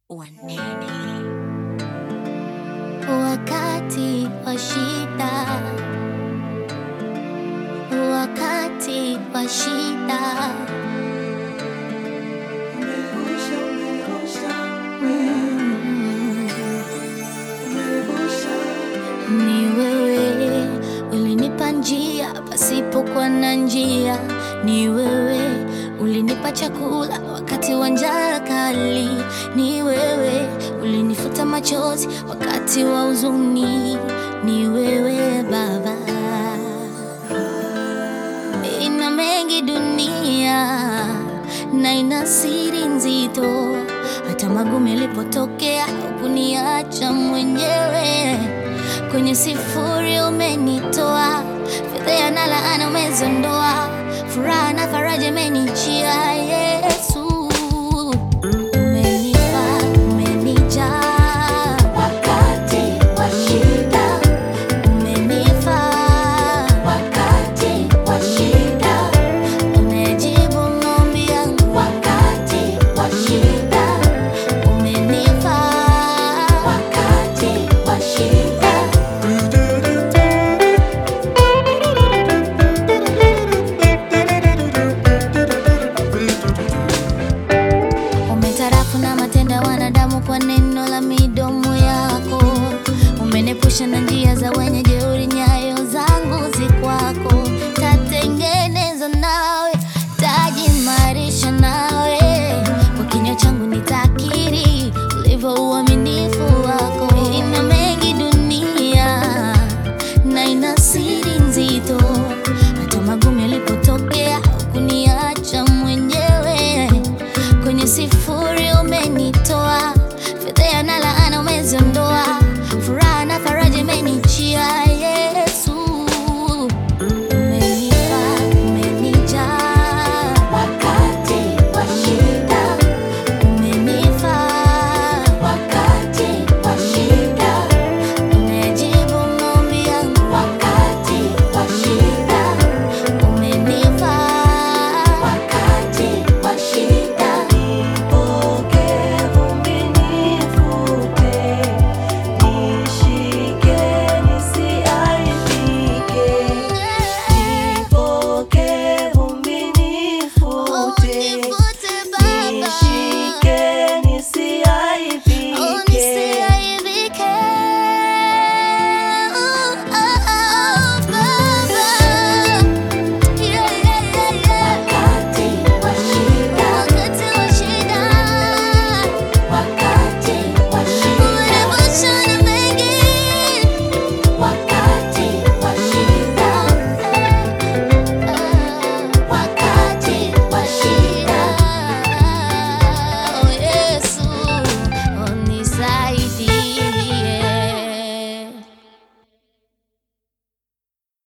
wanene. Wakati wa shida, wakati wa shida, ni wewe ulinipa njia pasipokuwa na njia, ni wewe ulinipa chakula wakati wa njaa kali, ni wewe ulinifuta machozi wakati wa huzuni, ni wewe Baba. Ina mengi dunia na ina siri nzito, hata magumu yalipotokea hukuniacha mwenyewe. Kwenye sifuri umenitoa, fedheha na laana umezondoa, furaha na faraja imenijia. Yesu umenipa, umenijaa Wakati wa shida, umenifaa wakati wa shida, umejibu maombi yangu wakati wa shida, umenifaa wakati wa shida. Umetarafu na matendo ya wanadamu kwa neno la midomo yako. Umenepusha na njia za wenye jeuri, nyayo zangu zi kwako. Tatengeneza nawe, tajimarisha nawe, kwa kinywa changu nitakiri ulivyoua